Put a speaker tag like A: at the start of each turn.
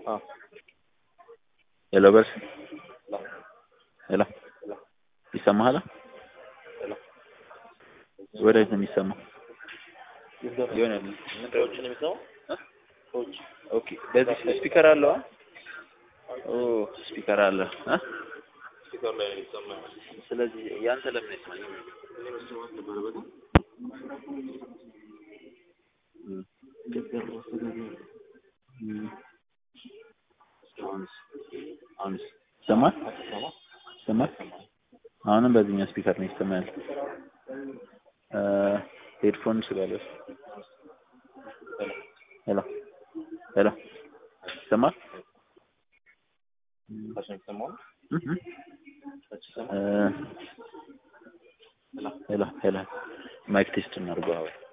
A: አዎ
B: ሄሎ በርስ ሄሎ ይሰማሃል? ወዴት ነው የሚሰማው? የሆነ
A: ሰዎችን የሚሰማው ሰዎች
B: ኦኬ። በዚህ ስፒከር አለው? ኦ ስፒከር አለ እ
A: ስፒከር ላይ ነው የሚሰማው።
B: ስለዚህ ያንተ ለምን አይሰማኝም?
A: እኔ መስማት ነበረበት።
B: እም፣ እም። አሁንስ አሁንስ ይሰማል? ይሰማል? አሁንም በዚህኛው ስፒከር ነው ይሰማል። እ ሄድፎን ስላለስ ሄሎ ሄሎ ይሰማል?
A: ታች ነው የሚሰማው።
B: እም፣ እም።
A: ታች ይሰማል።
B: እ ሄሎ ሄሎ ማይክ ቴስት እናድርገው አሁን